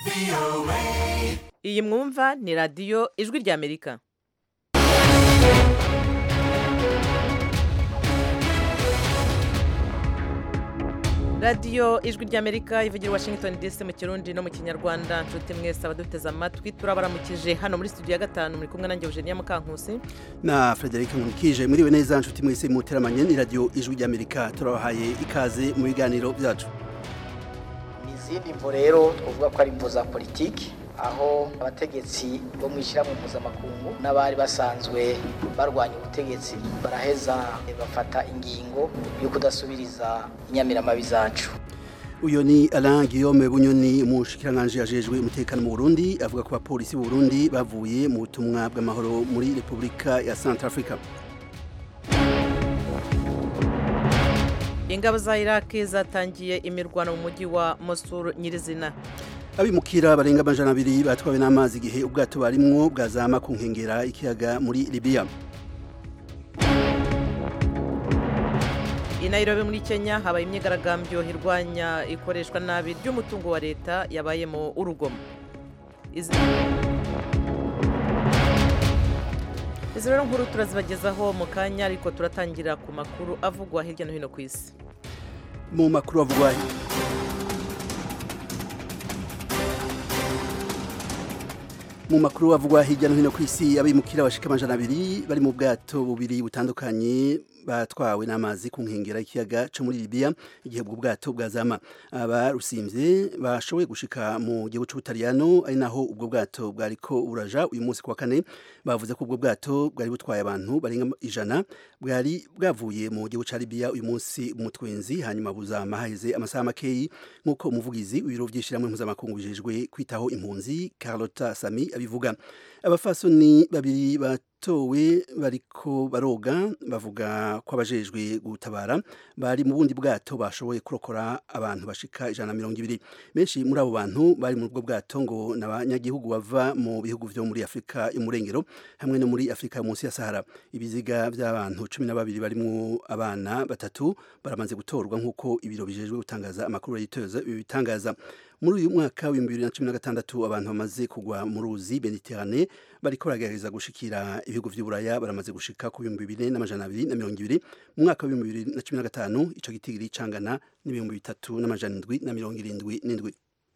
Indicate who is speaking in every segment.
Speaker 1: iyi mwumva ni radiyo ijwi ry'amerika radiyo ijwi ry'amerika ivugira i washington dc mu kirundi no mu kinyarwanda nshuti mwese abaduteze amatwi turabaramukije hano muri studio ya gatanu muri kumwe nanjye eugenia mukankusi
Speaker 2: na Frederic Nkurikije muriwe neza nshuti mwese muteramanye ni radio ijwi ry'Amerika turabahaye ikaze mu biganiro byacu
Speaker 3: ni izindi mvo rero twavuga ko ari imvo za politiki aho abategetsi bo mu ishyirahamwe mpuzamakungu n'abari basanzwe barwanya ubutegetsi baraheza bafata ingingo yo kudasubiriza inyamiramabi zacu
Speaker 2: uyo ni Alain Guillaume Bunyoni umushikiranganje yajejwe umutekano mu Burundi avuga ko abapolisi b'u Burundi bavuye mu butumwa bw'amahoro muri Republika ya Centrafrica
Speaker 1: ingabo za iraki zatangiye imirwano mu mujyi wa Mosul nyirizina
Speaker 2: abimukira barenga amajana abiri batwawe n'amazi igihe ubwato barimwo bwazama ku nkengera ikiyaga muri Libya
Speaker 1: i Nairobi muri Kenya habaye imyigaragambyo irwanya ikoreshwa nabi ry'umutungo wa leta yabayemo urugomo izi izi rero nkuru turazibagezaho mu kanya ariko turatangira ku makuru avugwa hirya no hino ku isi
Speaker 2: mu makuru avugwa mu makuru avugwa hirya no hino ku isi abimukira bashika amajana abiri bari mu bwato bubiri butandukanye batwawe n'amazi ku nkengera y'ikiyaga cyo muri Libya igihe ubwo bwato bwazama abarusimvye bashoboye gushika mu gihugu c'Ubutaliyano ari naho ubwo bwato bwariko buraja uyu munsi kwa kane bavuze ko ubwo bwato bwari butwaye abantu barenga ijana bwari bwavuye mu gihugu ca Libya uyu munsi umutwenzi hanyuma buzama haheze amasaha makeyi nk'uko umuvugizi w'ibiro vy'ishiramwe mpuzamakungu bijejwe kwitaho impunzi Carlota Sami abivuga abafasoni babiri batowe bariko baroga bavuga ko abajejwe gutabara bari mu bundi bwato bashoboye kurokora abantu bashika ijana na mirongo ibiri benshi muri abo bantu bari muri ubwo bwato ngo ni abanyagihugu bava mu bihugu vyo muri afurika y'umurengero hamwe no muri afurika munsi ya sahara ibiziga by'abantu cumi na babiri barimwo abana batatu baramaze gutorwa nk'uko ibiro bijejwe gutangaza amakuru yitoza bitangaza muri uyu mwaka w'ibihumbi bibiri na cumi na gatandatu abantu bamaze kugwa mu ruzi mediterane bariko baragerageza gushikira ibihugu vy'uburaya baramaze gushika ku bihumbi bine n'amajana abiri na mirongo ibiri mu mwaka w'ibihumbi bibiri na cumi na gatanu ico gitigiri cangana n'ibihumbi bitatu n'amajana indwi na mirongo irindwi n'indwi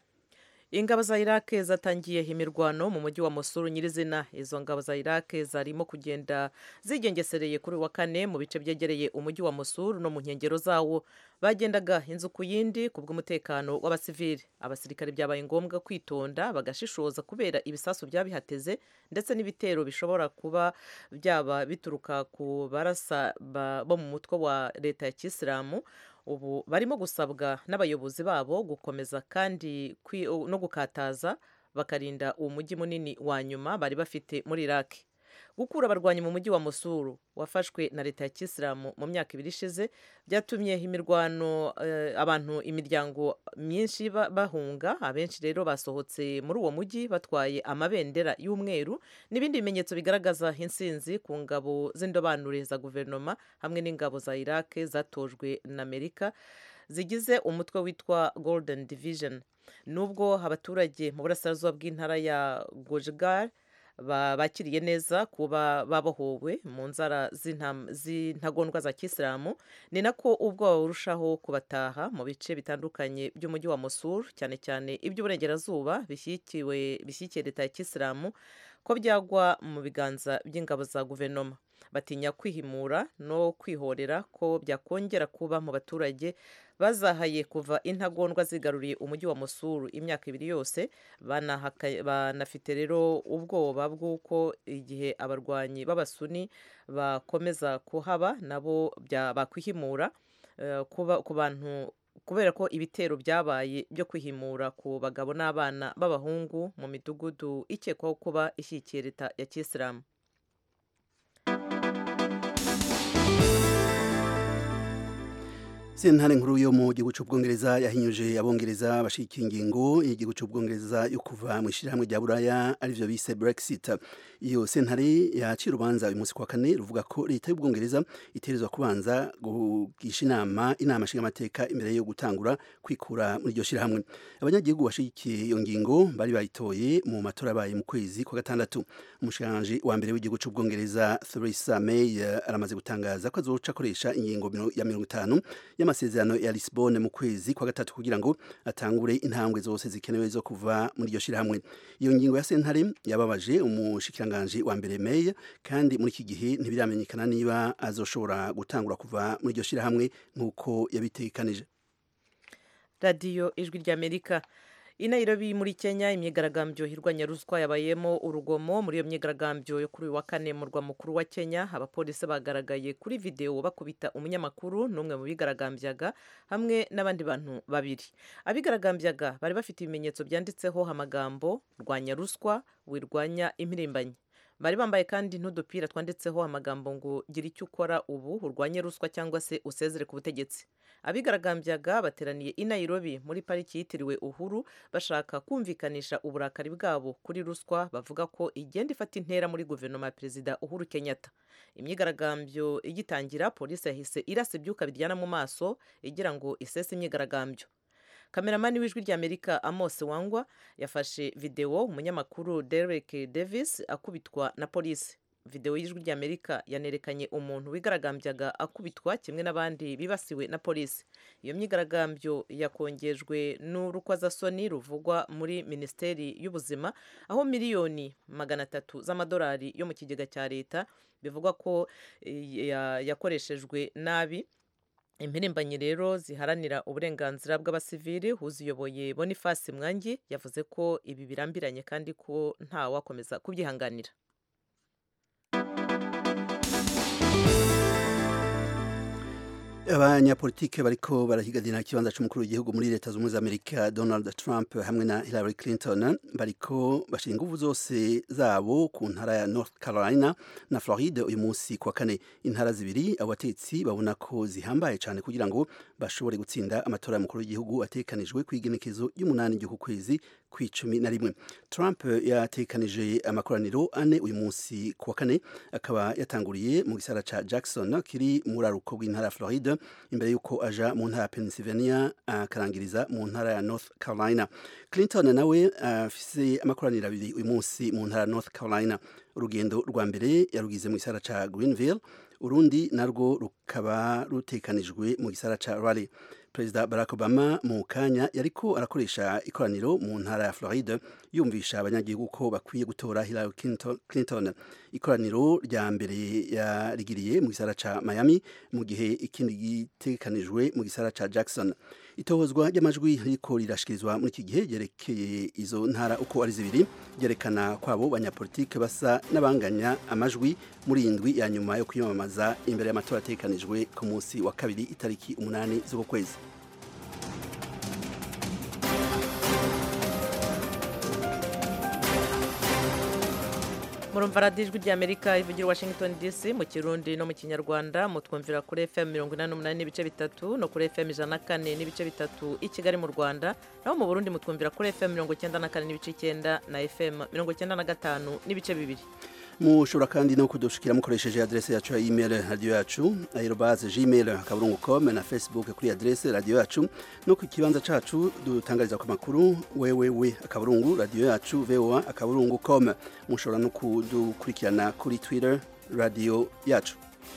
Speaker 1: ingabo za iraq zatangiye imirwano mu mujyi wa Mosul nyirizina izo ngabo za iraq zarimo kugenda zigengesereye kuri wa kane mu bice byegereye umujyi wa Mosul no mu nkengero zawo bagendaga inzu ku yindi ku bw'umutekano w'abasivili abasirikare byabaye ngombwa kwitonda bagashishoza kubera ibisasu byabihateze ndetse n'ibitero bishobora kuba byaba bituruka ku barasa bo mu mutwe wa leta ya kisilamu ubu barimo gusabwa n'abayobozi babo gukomeza kandi no gukataza bakarinda uwo mujyi munini wa nyuma bari bafite muri iraq gukura abarwanyi mu mujyi wa Mosul wafashwe na leta ya kisilamu mu myaka ibiri ishize byatumye imirwano abantu imiryango myinshi bahunga abenshi rero basohotse muri uwo mujyi batwaye amabendera y'umweru n'ibindi bimenyetso bigaragaza insinzi ku ngabo z'indobanure za guverinoma hamwe n'ingabo za iraq zatojwe na amerika zigize umutwe witwa golden division nubwo abaturage mu burasirazuba bw'intara ya gojgar bakiriye neza kuba babohowe mu nzara z'intagondwa za kisilamu ni nako ubwoba burushaho kubataha mu bice bitandukanye by'umujyi wa Mosul cyane cyane iby'uburengerazuba bishyigikiye leta ya kisilamu ko byagwa mu biganza by'ingabo za guverinoma batinya kwihimura no kwihorera ko byakongera kuba mu baturage bazahaye kuva intagondwa zigaruriye umujyi wa Mosul imyaka ibiri yose banafite rero ubwoba bw'uko igihe abarwanyi b'abasuni bakomeza kuhaba nabo bakwihimura ku bantu kubera ko ibitero byabaye byo kwihimura ku bagabo n'abana b'abahungu mu midugudu ikekwaho kuba ishyigikiye leta ya kisilamu
Speaker 2: sentare nkuru yo mu gihugu cy'ubwongereza yahinyuje abongereza bashika ingingo y'igihugu cy'ubwongereza yo kuva mu ishyirahamwe rya buraya arivyo bise brexit iyo sentare yaciye urubanza uyu munsi kwa kane ruvuga ko leta y'ubwongereza itegerezwa kubanza kugisha inama inama nshingamateka imbere yo gutangura kwikura muri iryo shyirahamwe abanyagihugu bashigikiye iyo ngingo bari bayitoye mu matora yabaye mu kwezi kwa gatandatu umushikiranganji wa mbere w'igihugu cy'ubwongereza Theresa May aramaze gutangaza ko azoca akoresha ingingo ya mirongo itanu y'amasezerano ya Lisbonne mu kwezi kwa gatatu kugira ngo atangure intambwe zose zikenewe zo kuva muri iryo shyirahamwe iyo ngingo ya sentare yababaje umushikiranganji wa mbere May kandi muri iki gihe ntibiramenyekana niba azoshobora gutangura kuva muri iryo shyirahamwe nk'uko yabitekanije
Speaker 1: radiyo ijwi ry'amerika i Nairobi muri Kenya imyigaragambyo hirwanya ruswa yabayemo urugomo muri iyo myigaragambyo yo kuri uyu wa kane mu murwa mukuru wa Kenya abapolisi bagaragaye kuri videwo bakubita umunyamakuru n'umwe mu bigaragambyaga hamwe n'abandi bantu babiri abigaragambyaga bari bafite ibimenyetso byanditseho amagambo rwanya ruswa wirwanya impirimbanyi bari bambaye kandi n'udupira twanditseho amagambo ngo gira icyo ukora ubu urwanye ruswa cyangwa se usezere ku butegetsi abigaragambyaga bateraniye i Nairobi muri pariki yitiriwe uhuru bashaka kumvikanisha uburakari bwabo kuri ruswa bavuga ko igenda ifata intera muri guverinoma ya perezida uhuru kenyatta imyigaragambyo igitangira polisi yahise irasa ibyuka biryana mu maso igira ngo isese imyigaragambyo kameramani w'ijwi ry'amerika amos wangwa yafashe videwo umunyamakuru derek davis akubitwa na polisi videwo y'ijwi ry'amerika yanerekanye umuntu wigaragambyaga akubitwa kimwe n'abandi bibasiwe na polisi iyo myigaragambyo yakongejwe n'urukozasoni ruvugwa muri minisiteri y'ubuzima aho miliyoni magana atatu z'amadolari yo mu kigega cya leta bivugwa ko yakoreshejwe nabi impirimbanyi rero ziharanira uburenganzira bw'abasivili uziyoboye bonifasi mwangi yavuze ko ibi birambiranye kandi ko ntawakomeza kubyihanganira
Speaker 2: abanyapolitike bariko barahiganira ikibanza c'umukuru w'igihugu muri leta z'ubumwe z'amerika donald trump hamwe na hillary clinton bariko bashira inguvu zose zabo ku ntara ya north carolina na floride uyu munsi kwa kane intara zibiri abatetsi babona ko zihambaye cyane kugira ngo bashobore gutsinda amatora y'umukuru w'igihugu atekanijwe ku igenekezo y'umunani ry'uku kwezi kw'icumi na rimwe trump yatekanije amakoraniro ane uyu munsi ku wa kane akaba yatanguriye mu gisara ca jackson kiri mu buraruko bw'intara ya floride imbere y'uko aja mu ntara ya pennsylvania akarangiriza mu ntara ya north carolina clinton nawe afise uh, amakoraniro abiri uyu munsi mu ntara ya north carolina urugendo rwa mbere yarugize mu gisara ca greenville urundi narwo rukaba rutekanijwe mu gisara ca raleigh perezida barack obama mu kanya yariko arakoresha ikoraniro mu ntara ya floride yumvisha abanyagihugu ko bakwiye gutora hillary clinton ikoraniro rya mbere yarigiriye mu gisara ca miami mu gihe ikindi gitekanijwe mu gisara ca jackson itohozwa ry'amajwi riko rirashikirizwa muri iki gihe ryerekeye izo ntara uko ari zibiri ryerekana kwabo banyapolitike basa n'abanganya amajwi muri iyi ndwi ya nyuma yo kwiyamamaza imbere y'amatora atekanijwe ku munsi wa kabiri itariki umunani z'uko kwezi
Speaker 1: murumva radiyo ijwi ry'amerika ivugira washington dc mu kirundi no mu kinyarwanda mutwumvira kuri fm mirongo inani n'umunani n'ibice bitatu no kuri fm ijana na kane n'ibice bitatu i kigali mu rwanda naho mu burundi mutwumvira kuri fm mirongo icyenda na kane n'ibice icyenda na fm mirongo icyenda na gatanu n'ibice bibiri
Speaker 2: mushobora kandi no kudushikira mukoresheje adrese yacu ya email radio yacu aerobase gmail akaburungu com na facebook kuri adrese radio yacu no ku kibanza cacu dutangariza ku makuru wewewe akaburungu radio yacu voa akaburungu com mushobora no kudukurikirana kuri twitter radio yacu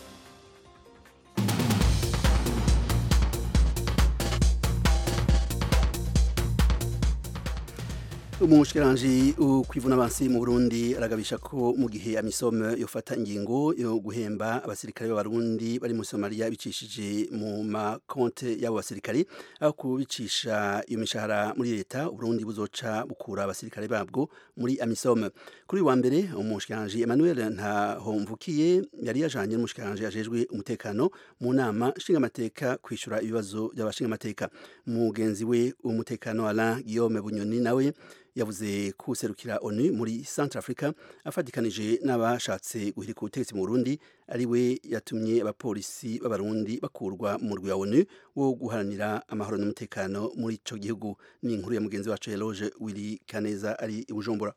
Speaker 2: umushikiranji ukwivuna abansi mu Burundi aragabisha ko mu gihe amisome yofata ingingo yo guhemba abasirikare b'abarundi bari muri Somalia bicishije mu makonte y'abo basirikare aho kubicisha iyo mishahara muri leta Burundi buzoca bukura abasirikare babwo muri amisome kuri wa mbere umushikiranji Emmanuel Ntahomvukiye yari yajanye n'umushikiranji ajejwe umutekano mu nama nshingamateka kwishura ibibazo by'abashingamateka mugenzi we umutekano Alain Guillaume Bunyoni nawe yavuze ko userukira onu muri centre africa afatikanije n'abashatse guhirika ubutegetsi mu burundi ari we yatumye abapolisi b'abarundi bakurwa mu murwi wa onu wo guharanira amahoro n'umutekano muri ico gihugu ni inkuru ya mugenzi wacu eloge wili kaneza ari i bujumbura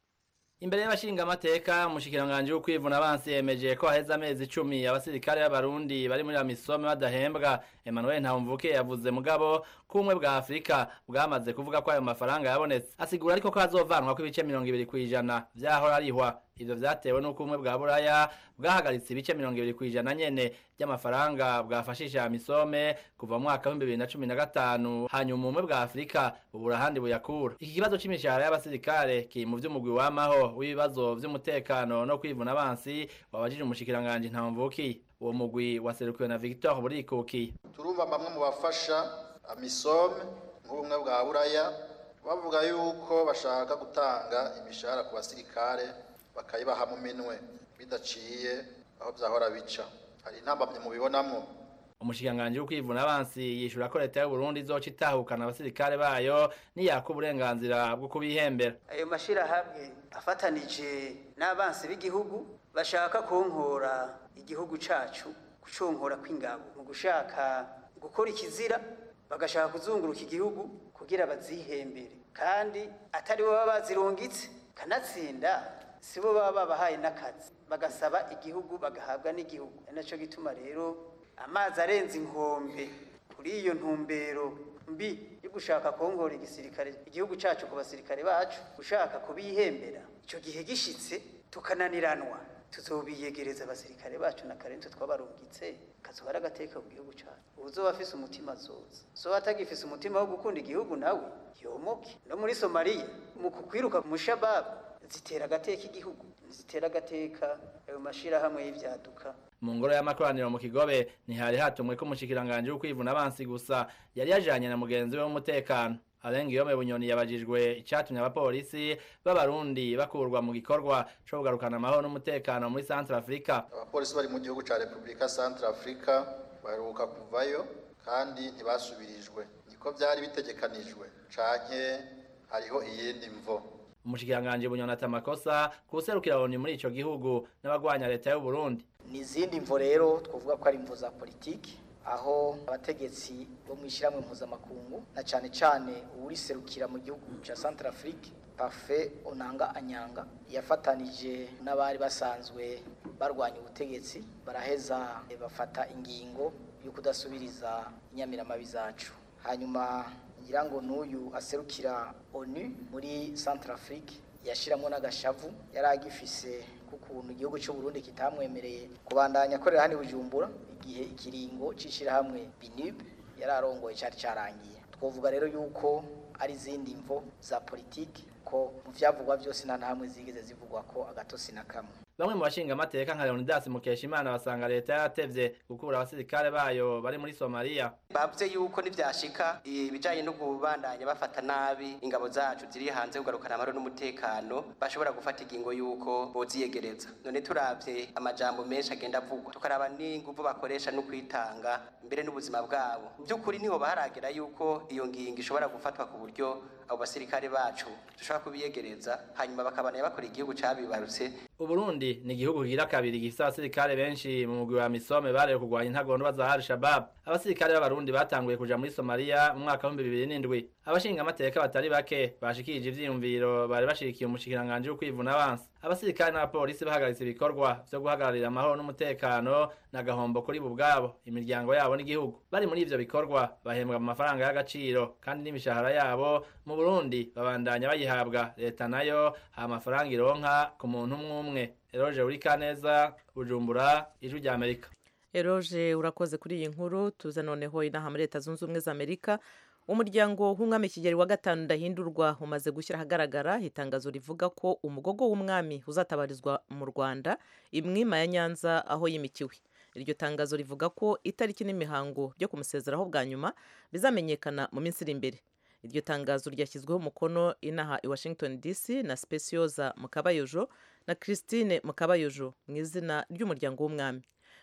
Speaker 4: imbere y'abashingamateka umushikiranganji w'ukwivuna abansi yemeje ko haheze amezi icumi abasirikare b'abarundi bari muri amisome badahembwa emmanuel ntawumvuke yavuze mugabo ko ubumwe bwa afurika bwamaze kuvuga ko ayo mafaranga yabonetse asigura ariko ko azovanwa ko ibice mirongo ibiri ku ijana vyahora arihwa ivyo vyatewe n'uko ubumwe bwa buraya bwahagaritse ibice mirongo ibiri ku ijana nyene by'amafaranga bwafashije amisome kuva mu mwaka w'ibihumbi bibiri na cumi na gatanu hanyuma ubumwe bwa afurika bubura ahandi buyakura iki kibazo c'imishahara y'abasirikare kiri mu vy'umugwi wamaho w'ibibazo vy'umutekano no kwivuna abansi wabajije umushikiranganji ntawumvukiye uwo mugwi waserukiwe na victor burikukiye
Speaker 5: turumva bamwe mu bafasha amisome nk'ubumwe bwa buraya bavuga yuko bashaka gutanga imishahara ku basirikare bakayibaha mu minwe bidaciye aho byahora bica hari intambamye mubibonamwo
Speaker 4: umushikiranganji w'ukwivuna abansi yishura ko leta y'u Burundi izoca itahukana abasirikare bayo niyaka uburenganzira bwo kubihembera
Speaker 6: ayo mashirahamwe afatanije n'abansi b'igihugu bashaka kunkora igihugu cacu kuconkora kw'ingabo mu gushaka gukora ikizira bagashaka kuzunguruka igihugu kugira bazihembere kandi atari bo baba bazirungitse kanatsinda si bo baba babahaye n'akazi bagasaba igihugu bagahabwa n'igihugu ari naco gituma rero amazi arenze inkombe kuri iyo ntumbero mbi yo gushaka kongora igisirikare igihugu cacu ku basirikare bacu gushaka kubihembera ico gihe gishitse tukananiranwa tuzobiyegereza abasirikare bacu na karenzo twabarungitse kazoba ari agateka ku gihugu cacu uzoba afise umutima azoza zoba atagifise umutima wo gukunda igihugu nawe yomoke no muri somaliya mu kukwiruka ku mushababu zitera agateka igihugu zitera agateka ayo mashirahamwe y'ivyaduka
Speaker 4: mu ngoro y'amakoraniro mu kigobe ntihari hatumwe ko umushikiranganji w'ukwivuna abansi gusa yari yajanye na mugenzi we w'umutekano arenga iyo bunyoni yabajijwe icatumye abapolisi b'abarundi bakurwa mu gikorwa co kugarukana amahoro n'umutekano muri centre africa
Speaker 5: abapolisi bari mu gihugu ca repubulika centre africa baheruka kuvayo kandi ntibasubirijwe niko vyari bitegekanijwe canke hariho iyindi mvo
Speaker 4: umushikiranganji bunyoni ata amakosa kuserukira loni muri ico gihugu n'abagwanya leta y'u Burundi
Speaker 3: ni izindi mvo rero twavuga ko ari imvo za politiki aho abategetsi bo mu ishyirahamwe mpuzamakungu na cyane cyane uwuriserukira mu gihugu cya centre afrique pafe onanga anyanga yafatanije n'abari basanzwe barwanya ubutegetsi baraheza bafata ingingo yo kudasubiriza inyamiramabi zacu hanyuma ngira ngo n'uyu aserukira onu muri centre afrique yashyiramo n'agashavu yari agifise kukuntu igihugu cy'u Burundi kitamwemereye kubandanya akorera hano i Bujumbura igihe ikiringo c'ishirahamwe BNUB yari arongoye cyari cyarangiye twovuga rero yuko ari izindi mvo za politiki ko mu vyavugwa byose nta hamwe zigeze zivugwa ko agatosi na kamwe
Speaker 4: bamwe mu bashinga amateka nka Leonidas Mukeshimana basanga leta yaratevye gukura abasirikare bayo bari muri Somalia
Speaker 7: bavuze yuko nivyashika ibijanye no kubandanya bafata nabi ingabo zacu ziri hanze kugarukana amahoro n'umutekano bashobora gufata ingingo yuko boziyegereza none turavye amajambo menshi agenda avugwa tukaraba n'inguvu bakoresha no kwitanga mbere n'ubuzima bwabo by'ukuri niho baharagera yuko iyo ngingo ishobora gufatwa ku buryo abo basirikare bacu dushobora kubiyegereza hanyuma bakabana bakora igihugu cabibarutse
Speaker 4: Uburundi ni igihugu kigira kabiri gifise abasirikare benshi mu mugwi wa Misome barewe kurwanya intagondwa za Al-Shabaab abasirikare b'abarundi batanguye kuja muri Somalia mu mwaka wa 2007 abashinga amateka batari bake bashikirije ivyiyumviro bari bashigikiye umushikiranganje wo kwivuna abansi abasirikare n'abapolisi bahagaritse ibikorwa vyo guhagararira amahoro n'umutekano n'agahombo kuri bo ubwabo imiryango yabo n'igihugu bari muri ivyo bikorwa bahembwa mu mafaranga y'agaciro kandi n'imishahara yabo mu Burundi babandanya bayihabwa leta nayo ha amafaranga ironka ku muntu umwe umwe Eroje Urikaneza Bujumbura ijwi rya Amerika
Speaker 1: Eroje urakoze kuri iyi nkuru tuze noneho inaha muri leta zunze ubumwe za Amerika umuryango w'umwami kigeli wa gatanu ndahindurwa umaze gushyira ahagaragara itangazo rivuga ko umugogo w'umwami uzatabarizwa mu Rwanda imwima ya Nyanza aho yimikiwe iryo tangazo rivuga ko itariki n'imihango byo kumusezeraho bwa nyuma bizamenyekana mu minsi iri imbere iryo tangazo ryashyizweho umukono inaha i Washington DC na Specioza Mukabayojo na Christine Mukabayojo mu izina ry'umuryango w'umwami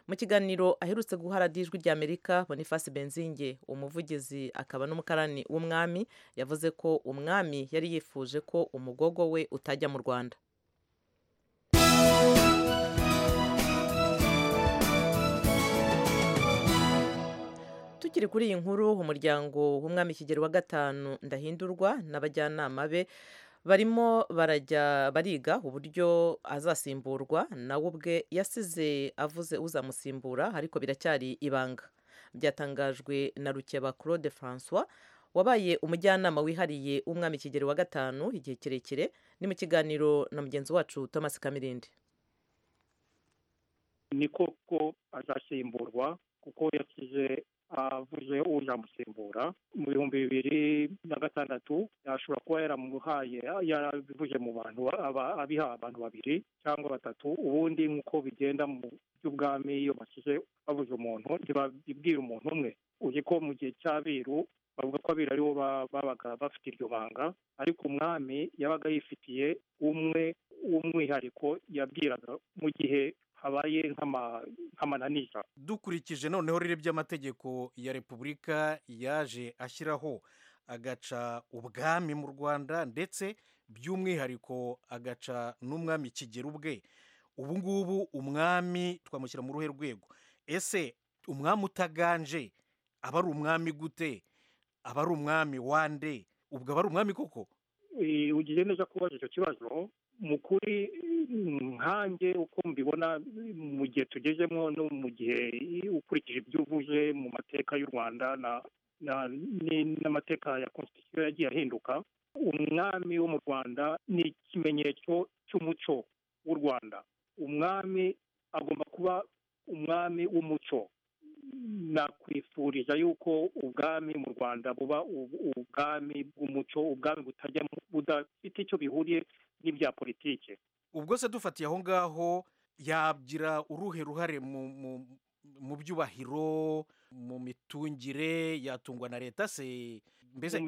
Speaker 1: mu kiganiro aherutse guha radiyo ijwi ry'amerika boniface benzinge umuvugizi akaba n'umukarani w'umwami yavuze ko umwami yari yifuje ko umugogo we utajya mu rwanda tukiri kuri iyi nkuru umuryango w'umwami kigero wa gatanu ndahindurwa n'abajyanama be barimo barajya bariga uburyo azasimburwa nawe ubwe yasize avuze uzamusimbura ariko biracyari ibanga byatangajwe na rukeba claude francois wabaye umujyanama wihariye w'umwami kigero wa gatanu igihe kirekire ni mu kiganiro na mugenzi wacu thomas kamirindi
Speaker 8: ni koko azasimburwa kuko yasize avuze uzamusimbura mu bihumbi bibiri na gatandatu yashobora kuba yaramuhaye yarabivuje mu bantu abiha abantu babiri cyangwa batatu ubundi nk'uko bigenda mu by'ubwami iyo basize babuze umuntu ntibabibwira umuntu umwe uzi ko mu gihe cy'abiru bavuga ko abiru aribo babaga bafite iryo banga ariko umwami yabaga yifitiye umwe w'umwihariko yabwiraga mu gihe habaye nk'amananiza
Speaker 9: dukurikije noneho rero by'amategeko ya repubulika yaje ashyiraho agaca ubwami mu rwanda ndetse by'umwihariko agaca n'umwami kigera ubwe ubu ngubu umwami twamushyira mu ruhe rwego ese umwami utaganje aba ari umwami gute aba ari umwami wande ubwo aba ari umwami koko
Speaker 8: ugiye neza kubaza icyo kibazo mu kuri nkange uko mbibona mu gihe tugezemo no mu gihe ukurikije ibyo uvuze mu mateka y'u rwanda n'amateka ya konstitusiyo yagiye ahinduka umwami wo mu rwanda ni ikimenyetso cy'umuco w'u rwanda umwami agomba kuba umwami w'umuco nakwifuriza yuko ubwami mu rwanda buba ubwami bw'umuco ubwami butajya budafite icyo bihuriye n'ibya politiki
Speaker 9: ubwo se dufatiye aho ngaho yagira uruhe ruhare mu byubahiro mu mitungire yatungwa na leta se mbese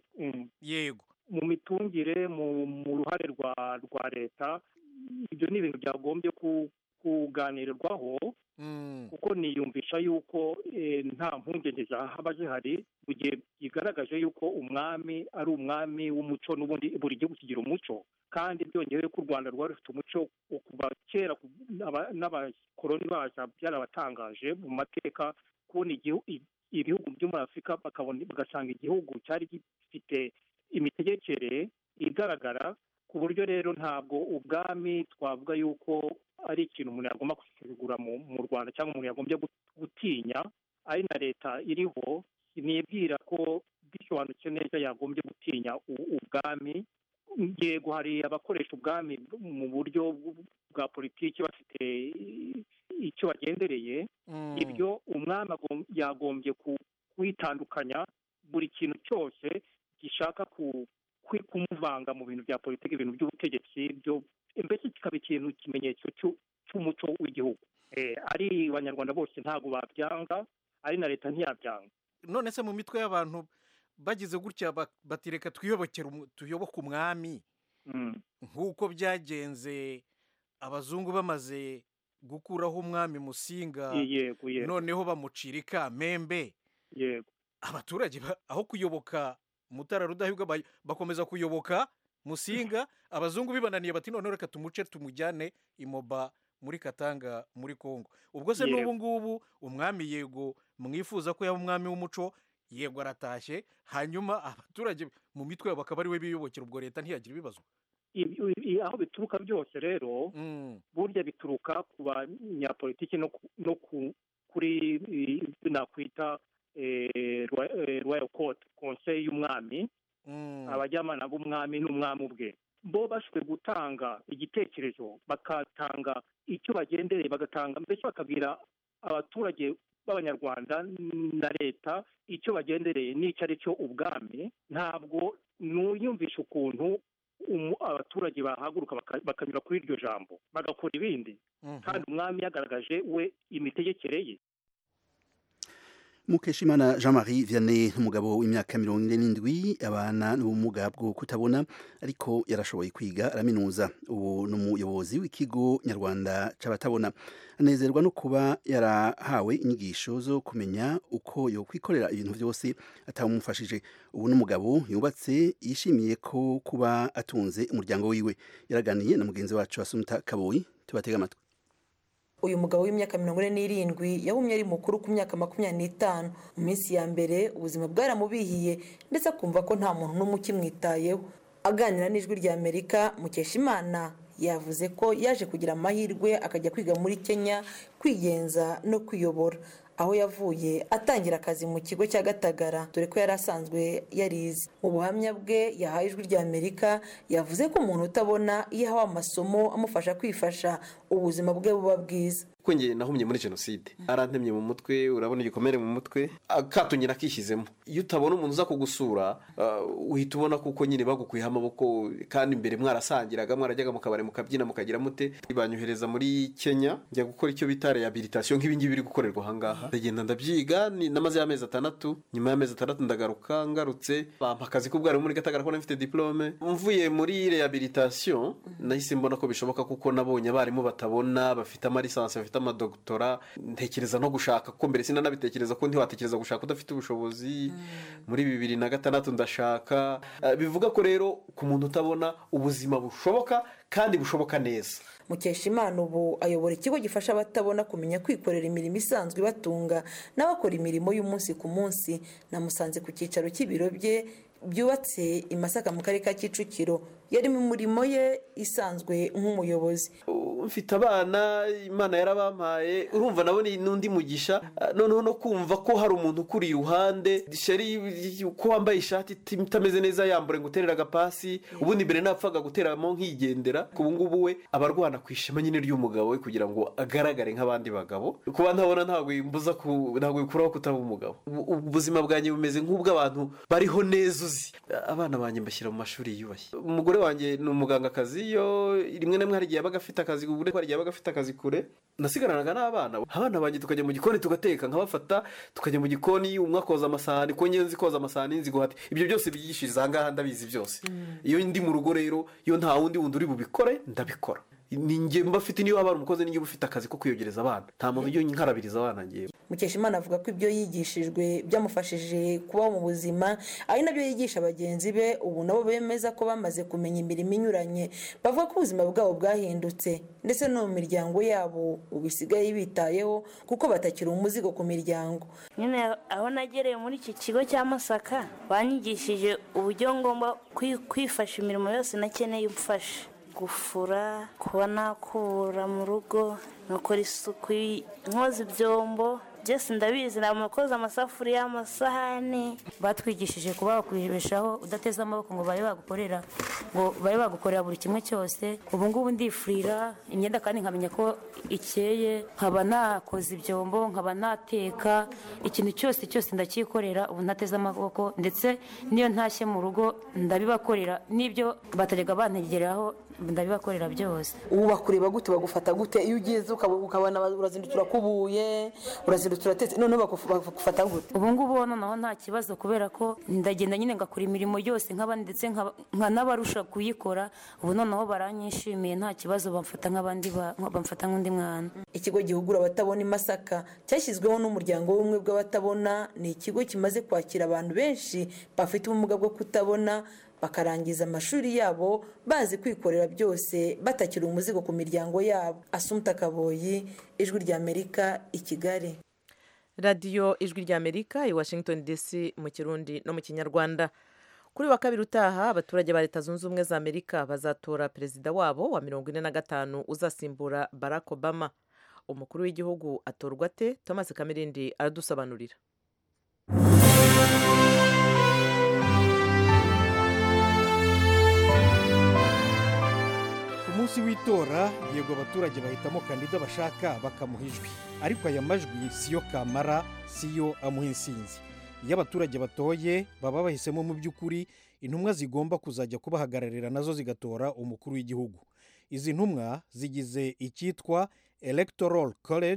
Speaker 9: yego
Speaker 8: mu mitungire mu ruhare rwa leta ibyo ni ibintu byagombye kuganirwaho kuko niyumvisha yuko nta mpungenge zaba zihari mu gihe bigaragaje yuko umwami ari umwami w'umuco n'ubundi buri gihugu kigira umuco kandi byongeye ko u rwanda rwari rufite umuco kuva kera n'abakoroni baza byarabatangaje mu mateka kubona ibihugu byo muri afurika bagasanga igihugu cyari gifite imitegekere igaragara ku buryo rero ntabwo ubwami twavuga yuko ari ikintu umuntu yagomba gusuzugura mu rwanda cyangwa umuntu yagombye gutinya ari na leta iriho nibwira ko bisobanutse neza yagombye gutinya ubwami yego hari abakoresha ubwami mu buryo bwa politiki bafite icyo bagendereye ibyo umwami yagombye kwitandukanya buri kintu cyose gishaka kumuvanga mu bintu bya politiki ibintu by'ubutegetsi byo mbese kikaba ikintu ikimenyetso cy'umuco w'igihugu ari abanyarwanda bose ntabwo babyanga ari na leta ntiyabyanga
Speaker 9: none se mu mitwe y'abantu bagize gutya batireka tuyoboke umwami nk'uko byagenze abazungu bamaze gukuraho umwami musinga noneho bamucira ikamembe abaturage aho kuyoboka mutara rudahigwa bakomeza kuyoboka musinga abazungu bibananiye bati noneho reka tumuce tumujyane imoba muri katanga muri congo ubwo se n'ubu ngubu umwami yego mwifuza ko yaba umwami w'umuco yego aratashye hanyuma abaturage mu mitwe yabo bakaba ari we biyobokera ubwo leta ntiyagira ibibazo
Speaker 8: aho bituruka byose rero burya bituruka ku banyapolitiki no kuri nakwita royal court konseye y'umwami abajyamana b'umwami n'umwami ubwe bo bashoboye gutanga igitekerezo bagatanga icyo bagendereye bagatanga mbese bakabwira abaturage b'abanyarwanda na leta icyo bagendereye n'icyo ari cyo ubwami ntabwo nuyumvisha ukuntu abaturage bahaguruka bakanyura kuri iryo jambo bagakora ibindi kandi umwami yagaragaje we imitegekere ye
Speaker 2: mukeshimana jean marie vianney umugabo w'imyaka mirongo ine n'indwi abana n'ubumuga bwo kutabona ariko yarashoboye kwiga araminuza ubu ni umuyobozi w'ikigo nyarwanda c'abatabona anezerwa no kuba yarahawe inyigisho zo kumenya uko yokwikorera ibintu byose atamumufashije ubu n'umugabo yubatse yishimiye ko kuba atunze umuryango wiwe yaraganiye na mugenzi wacu asumta kaboyi tubatega amatwi
Speaker 10: uyu mugabo w'imyaka mirongo ine n'irindwi yahumye ari mukuru ku myaka makumyabiri n'itanu mu minsi ya mbere ubuzima bwaramubihiye ndetse akumva ko nta muntu n'umwe ukimwitayeho aganira n'ijwi rya amerika mukeshimana yavuze ko yaje kugira amahirwe akajya kwiga muri kenya kwigenza no kwiyobora aho yavuye atangira akazi mu kigo cya gatagara dore ko yari asanzwe yarize mu buhamya bwe yahaye ijwi rya amerika yavuze ko umuntu utabona iyo ahawe amasomo amufasha kwifasha ubuzima bwe buba bwiza
Speaker 11: kuko njye nahumye muri jenoside arantemye mu mutwe urabona igikomere mu mutwe akatunyira akishyizemo iyo utabona umuntu uza kugusura uhita ubona kuko nyine bagukuyeho amaboko kandi imbere mwarasangiraga mwarajyaga mu kabari mukabyina mukagira mute banyohereza muri kenya njya gukora icyo bita rehabilitation nk'ibingibi biri gukorerwa ahangaha ndagenda ndabyiga namaze y'amezi atandatu nyuma y'amezi atandatu ndagaruka ngarutse bampa akazi k'ubwarimu muri gatagara ko mfite diplome mvuye muri rehabilitation nahise mbona ko bishoboka kuko nabonye abarimu batabona bafite amalisansi bafite amadogutora ntekereza no gushaka kuko mbere sinanabitekereza ko ntiwatekereza gushaka udafite ubushobozi muri bibiri na gatandatu ndashaka bivuga ko rero ku muntu utabona ubuzima bushoboka kandi bushoboka neza
Speaker 10: mukeshimana ubu ayobora ikigo gifasha abatabona kumenya kwikorera imirimo isanzwe ibatunga n'abakora imirimo y'umunsi ku munsi namusanze ku cyicaro cy'ibiro bye byubatse i masaka mu karere ka kicukiro yari mu murimo ye isanzwe nk'umuyobozi
Speaker 11: mfite abana imana yarabampaye urumva nabo ni n'undi mugisha noneho no kumva ko hari umuntu ukuri iruhande sheri ko wambaye ishati itameze neza yambure ngo uterere agapasi ubundi mbere napfaga guteramo nkigendera ubu ngubu we aba arwana ku ishema nyine ry'umugabo we kugira ngo agaragare nk'abandi bagabo kuba ntabona ntabwo bimbuza ntabwo bikuraho kutaba umugabo ubuzima bwanjye bumeze nk'ubw'abantu bariho neza uzi abana banjye mbashyira mu mashuri yiyubashye umugore wanjye ni umugangakazi iyo rimwe na rimwe hari igihe yabaga afite akazi ubure hari igihe yabaga afite akazi kure nasigaranaga n'abana abana banjye tukajya mu gikoni tugateka nkabafata tukajya mu gikoni umwe akoza amasahani ko nzi koza amasahani nzi guhata ibyo byose byigishiriza aha ngaha ndabizi byose iyo ndi mu rugo rero iyo nta wundi wundi uri bubikore ndabikora ninjye mba afite niyo waba ari umukozi ninjye uba ufite akazi ko kuyogereza abana nta muntu ujya nkarabiriza abana ngewe
Speaker 10: mukeshimana avuga ko ibyo yigishijwe byamufashije kubaho mu buzima ari nabyo yigisha bagenzi be ubu nabo bemeza ko bamaze kumenya imirimo inyuranye bavuga ko ubuzima bwabo bwahindutse ndetse no mu miryango yabo ubu isigaye bitayeho kuko batakiri umuzigo ku miryango
Speaker 12: nyine aho nagereye muri iki kigo cya masaka banyigishije uburyo ngomba kwifasha imirimo yose nakeneye umfasha gufura kuba nakura mu rugo nkakora isuku nkoza ibyombo byose ndabizi ntabwo koza amasafuriya amasahani
Speaker 13: batwigishije kuba wakwibeshaho udateze amaboko ngo babe bagukorera ngo babe bagukorera buri kimwe cyose ubu ngubu ndifurira imyenda kandi nkamenya ko ikeye nkaba nakoza ibyombo nkaba nateka ikintu cyose cyose ndacyikorera ubu ntateze amaboko ndetse n'iyo ntashye mu rugo ndabibakorera n'ibyo batajyaga bantegeraho ndabibakorera byose
Speaker 10: ubu bakureba gute bagufata gute iyo ugize ukabona urazindukira kubuye urazindukira uratetse noneho bagufata gute
Speaker 13: ubu ngubu noneho nta kibazo kubera ko ndagenda nyine ngakora imirimo yose nk'abandi ndetse nkanabarusha kuyikora ubu noneho baranyishimiye nta kibazo bamfata nk'abandi bamfata nk'undi mwana
Speaker 10: ikigo gihugura abatabona i masaka cyashyizweho n'umuryango w'ubumwe bw'abatabona ni ikigo kimaze kwakira abantu benshi bafite ubumuga bwo kutabona bakarangiza amashuri yabo bazi kwikorera byose batakiri umuzigo ku miryango yabo asumta kaboyi ijwi ry'amerika i kigali
Speaker 1: radiyo ijwi ry'amerika i washington dc mu kirundi no mu kinyarwanda kuri wa kabiri utaha abaturage ba leta zunze ubumwe za amerika bazatora perezida wabo wa mirongo ine na gatanu uzasimbura barack obama umukuru w'igihugu atorwa ate thomas kamirindi aradusobanurira
Speaker 9: ku munsi w'itora yego abaturage bahitamo kandida bashaka bakamuha ijwi ariko aya majwi siyo kamara siyo amuha insinzi iyo abaturage batoye baba bahisemo mu by'ukuri intumwa zigomba kuzajya kubahagararira nazo zigatora umukuru w'igihugu izi ntumwa zigize icyitwa electoral college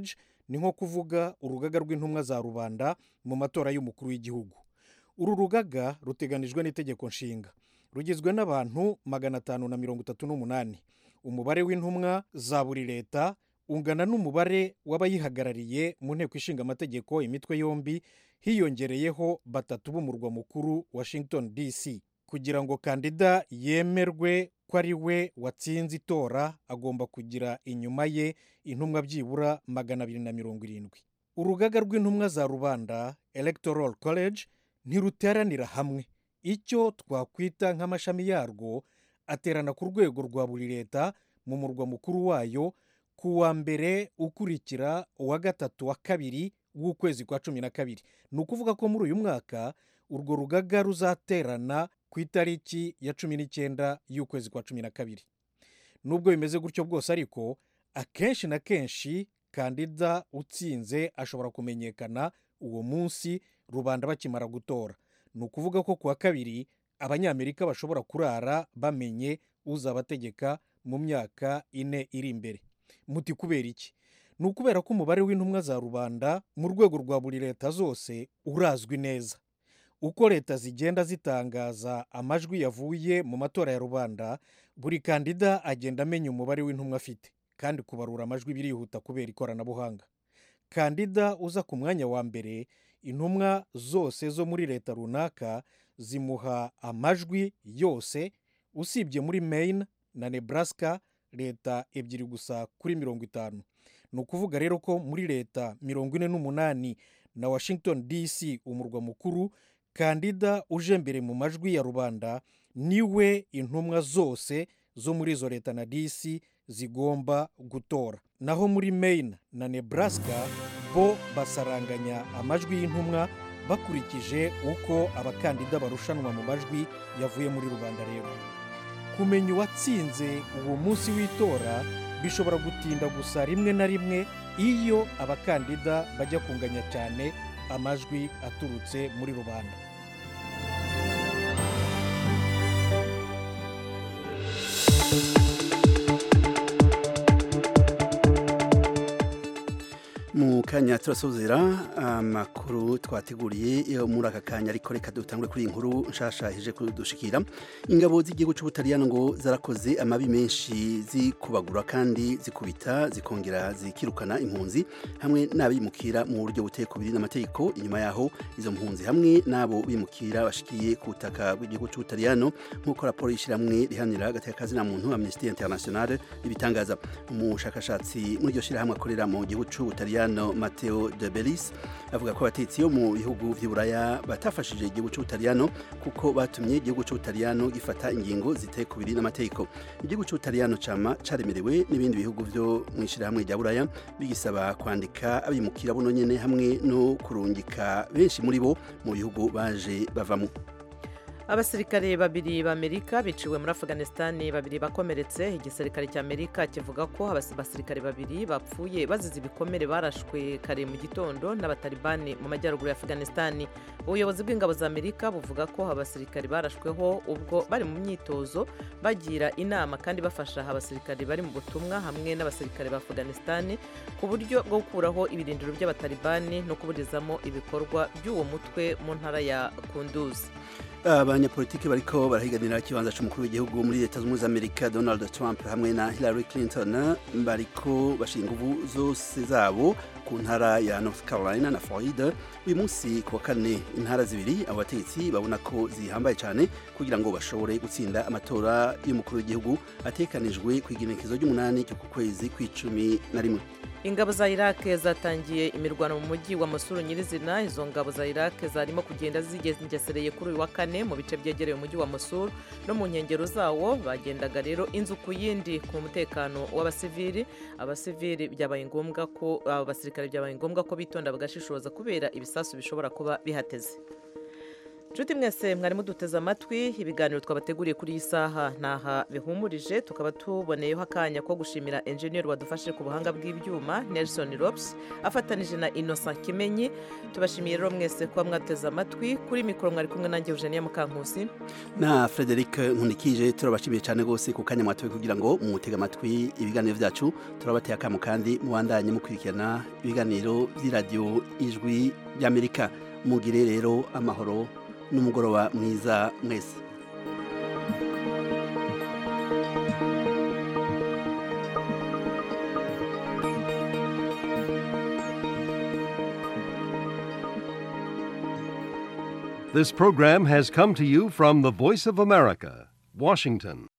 Speaker 9: ni nko kuvuga urugaga rw'intumwa za rubanda mu matora y'umukuru w'igihugu uru rugaga ruteganijwe n'itegeko nshinga rugizwe n'abantu magana atanu na mirongo itatu n'umunani umubare w'intumwa za buri leta ungana n'umubare w'abayihagarariye mu nteko ishinga amategeko imitwe yombi hiyongereyeho batatu b'umurwa mukuru washington dc kugira ngo kandida yemerwe ko ari we watsinze itora agomba kugira inyuma ye intumwa byibura magana abiri na mirongo irindwi urugaga rw'intumwa za rubanda electoral college ntiruteranira hamwe icyo twakwita nk'amashami yarwo aterana ku rwego rwa buri leta mu murwa mukuru wayo ku wa mbere ukurikira uwa gatatu wa kabiri w'ukwezi kwa cumi na kabiri ni ukuvuga ko muri uyu mwaka urwo rugaga ruzaterana ku itariki ya cumi n'icyenda y'ukwezi kwa cumi na kabiri nubwo bimeze gutyo bwose ariko akenshi na kenshi kandida utsinze ashobora kumenyekana uwo munsi rubanda bakimara gutora ni ukuvuga ko ku wa kabiri abanyamerika bashobora kurara bamenye uzabategeka mu myaka ine iri imbere muti kubera iki ni ukubera ko umubare w'intumwa za rubanda mu rwego rwa buri leta zose urazwi neza uko leta zigenda zitangaza amajwi yavuye mu matora ya rubanda buri kandida agenda amenya umubare w'intumwa afite kandi kubarura amajwi birihuta kubera ikoranabuhanga kandida uza ku mwanya wa mbere intumwa zose zo muri leta runaka zimuha amajwi yose usibye muri Maine na Nebraska leta ebyiri gusa kuri mirongo itanu ni ukuvuga rero ko muri leta mirongo ine n'umunani na washington dc umurwa mukuru kandida uje mbere mu majwi ya rubanda niwe intumwa zose zo muri izo leta na dc zigomba gutora naho muri Maine na Nebraska bo basaranganya amajwi y'intumwa bakurikije uko abakandida barushanwa mu majwi yavuye muri rubanda rero kumenya uwatsinze uwo munsi w'itora bishobora gutinda gusa rimwe na rimwe iyo abakandida bajya kunganya cyane amajwi aturutse muri rubanda
Speaker 2: mu kanya turasozera amakuru twateguriye yo muri aka kanya ariko reka dutangure kuri iyi nkuru nshasha ije kudushikira ingabo z'igihugu cy'ubutaliyano ngo zarakoze amabi menshi zikubagura kandi zikubita zikongera zikirukana impunzi hamwe n'abimukira mu buryo buteye ku biri n'amategeko inyuma yaho izo mpunzi hamwe n'abo bimukira bashikiye ku butaka bw'igihugu cy'ubutaliyano nk'uko raporo y'ishyirahamwe rihanira agateka na muntu amnesty international ibitangaza umushakashatsi muri iryo shyirahamwe akorera mu gihugu cy'ubutaliyano Matteo de Bellis avuga ko abatetsi yo mu bihugu by'uburaya batafashije igihugu cy'ubutaliyano kuko batumye igihugu cy'ubutaliyano gifata ingingo ziteye ku biri n'amategeko igihugu cy'ubutaliyano cama caremerewe n'ibindi bihugu byo mu ishyirahamwe rya buraya bigisaba kwandika abimukira buno nyene hamwe no kurungika benshi muri bo mu bihugu baje bavamo
Speaker 1: abasirikare babiri b'amerika biciwe muri afghanistan babiri bakomeretse igisirikare cy'amerika kivuga ko abasirikare babiri bapfuye bazize ibikomere barashwe kare mu gitondo n'abatalibani mu majyaruguru ya afghanistan ubuyobozi bw'ingabo za amerika buvuga ko abasirikare barashweho ubwo bari mu myitozo bagira inama kandi bafasha abasirikare bari mu butumwa hamwe n'abasirikare ba afghanistan ku buryo bwo gukuraho ibirindiro by'abatalibani no kuburizamo ibikorwa by'uwo mutwe mu ntara ya kunduzi
Speaker 2: abanyapolitiki bariko barahiganira ikibanza c'umukuru w'igihugu muri leta zunze amerika donald trump hamwe na hillary clinton bariko bashinga inguvu zose zabo ku ntara ya north carolina na florida uyu munsi ku wa kane intara zibiri abo bategetsi babona ko zihambaye cyane kugira ngo bashobore gutsinda amatora y'umukuru w'igihugu atekanijwe ku igenekezo ry'umunani cyo ku kwezi kw'icumi na rimwe
Speaker 1: ingabo za iraq zatangiye imirwano mu mujyi wa musuru nyirizina izo ngabo za iraq zarimo kugenda zigengesereye kuri uyu wa kane mu bice byegereye umujyi wa musuru no mu nkengero zawo bagendaga rero inzu ku yindi ku mutekano w'abasivili abasivili byabaye ngombwa ko abasirikare byabaye ngombwa ko bitonda bagashishoza kubera ibisasu bishobora kuba bihateze nshuti mwese mwari muduteze amatwi ibiganiro twabateguriye kuri iyi saha ntaha bihumurije tukaba tuboneyeho akanya ko gushimira enjeniyeri wadufashe ku buhanga bw'ibyuma nelson rops afatanije na innocent kimenyi tubashimiye rero mwese kuba mwateze amatwi kuri mikoro mwari kumwe nanjye eugenia mukankusi
Speaker 2: na frederic nkunikije turabashimiye cyane rwose ku kanya mwatoye kugira ngo mumutege amatwi ibiganiro byacu turabateye akamu kandi mubandanye mukurikirana ibiganiro by'iradiyo ijwi ry'amerika mugire rero amahoro n'umugoroba mwiza mwese
Speaker 14: This program has come to you from the Voice of America, Washington.